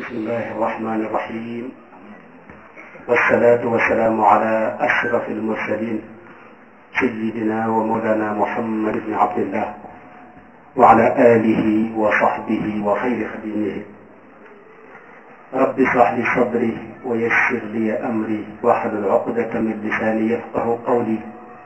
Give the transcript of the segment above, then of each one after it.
بسم الله الرحمن الرحيم والصلاة والسلام على أشرف المرسلين سيدنا ومولانا محمد بن عبد الله وعلى آله وصحبه وخير خديمه رب اشرح لي صدري ويسر لي أمري واحلل عقدة من لساني يفقه قولي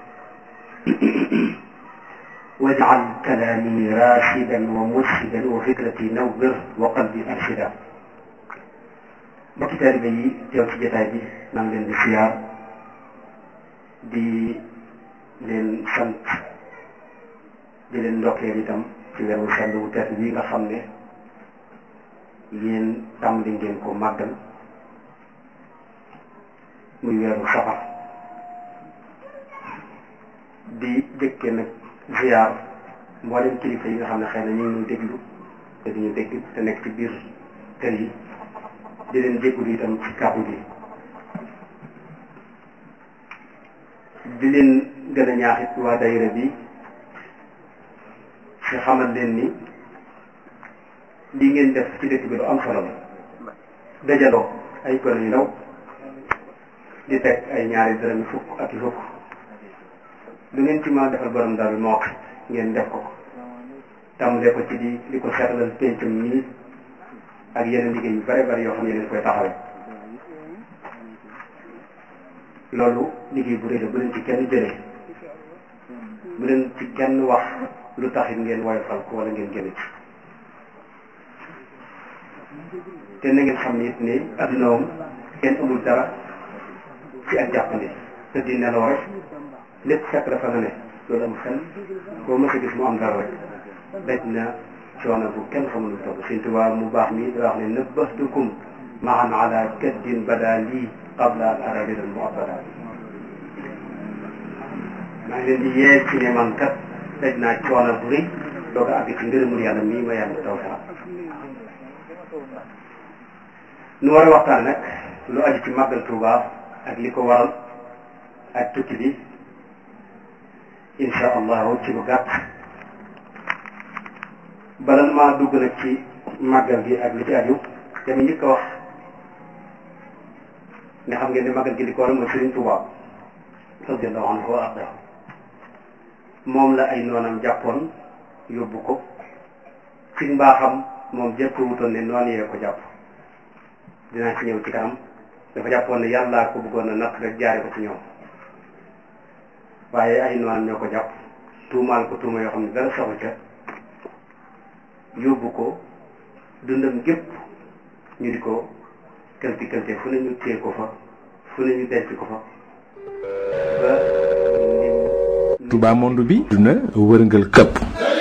واجعل كلامي راشدا ومرشدا وفكرتي نور وقلبي أرشدا mbokki taalibe yi teew ci jotaay bi maa ngi leen di siyaar di leen sant di leen ndokkeel itam ci weeru sell wu tedd bi nga xam ne yéen tàmbali ngeen ko màggal muy weeru safar di jëkke nag ziar mboolem kilifa yi nga xam ne xëy na ñu ngi déglu te duñu dégg te nekk ci biir kër yi di leen jégalu itam ci kàddu gi di leen gën a ñaaxit waa dayira bi ci xamal leen ni lii ngeen def ci dëkk bi lu am solo la dajaloo ay gone yu ndaw di teg ay ñaari dërëm fukk ak i fukk lu ngeen ci mën a defal borom daal moo ngeen def ko tàmbalee ko ci di di ko seetlal pencum nii ak yeneen liggéey yu bare bari yoo xam ne leen koy taxawee loolu liggéey bu rëy la bu leen ci kenn jëlee bu leen ci kenn wax lu taxit ngeen woyofal ko wala ngeen génn ci te na ngeen xam ne it ne adduna moom kenn amul dara ci ak jàppandi te di nelaw rek lépp fekk dafa nga ne loolu am xel koo mës a gis mu am dara rek daj na coono bu kenn xamul lu toll Sëñ Tuubaa mu baax mi di wax ne nabbahtukum maan ala kaddin bada lii qabla an ara ridan mu abada maa ngi leen di yee ci ne man kat daj naa coono bu rëy doog a àgg ci ngërëmul yàlla mii ma yàlla taw sax nu war a waxtaan nag lu aju ci màggal Tuubaa ak li ko waral ak tukki bi insha allahu ci lu gàtt bala maa dugg nag ci màggal gi ak li ci aju dama njëkk a wax nga xam ngeen ne màggal gi li ko waral mooy Sëriñ Tuubaa radiyallahu anhu wa arda moom la ay noonam jàppoon yóbbu ko ci mbaaxam moom jëpp wutoon ne noonu yee ko jàpp dinaa ci ñëw ci kanam dafa jàppoon ne yàllaa ko bëggoon a natt rek jaare ko ci ñoom waaye ay noonam ñoo ko jàpp tuumaal ko tuuma yoo xam ne dara saxu ca yóbbu ko dundam gépp ñu di ko këlti këlte fu ne ñu téye ko fa fu ne ñu denc ko fa ba Touba monde bi duna wërngal këpp